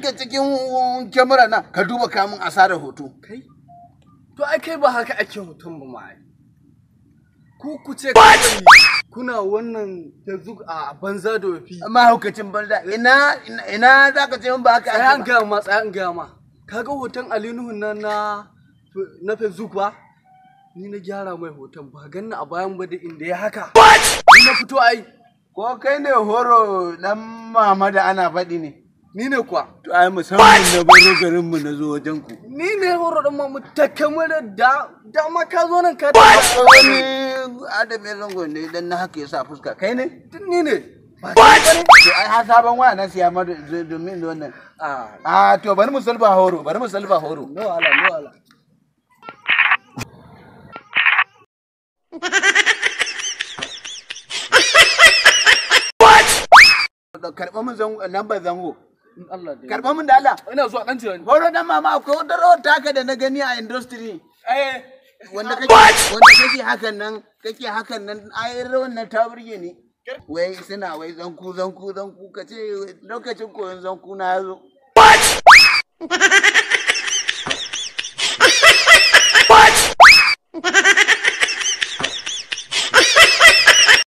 nake cikin kyamara na ka duba kamun asarar hoto kai to ai kai ba haka ake hoton ba ma ai ku ku ce kawai kuna wannan facebook a banza da wafi mahaukacin banza ina ina- ina za ka ce min ba haka tsaya an ake ba? gaya ma tsaya an gaya ma kaga hoton Ali Nuhu na na na facebook ba ni na gyara mai hoton ba ganna a bayan ba da inda ya haka ni na fito ai ko kai ne horo dan mama da ana faɗi ne ni ne kuwa to ai musamman na baro garin mu na zo wajen ku ni ne horo dan mamu ta kamar da da ma ka zo nan ka wani adam ya zango ne dan na haka yasa fuska kai ne Duk ni ne to ai har sabon waya na siya ma do- domin da wannan a a to bari mu salba horo bari mu salba horo no ala no ala karɓa mun zango lambar zango in Allah da karɓa mun da Allah ina zuwa dan tirani horo dan mama akwai wata rawar taka da na gani a industry eh wanda kake wanda kake hakan nan kake hakan nan ai rawan nan ta burge ni wai suna wai zanku zanku zanku kace lokacin koyon zanku na yazo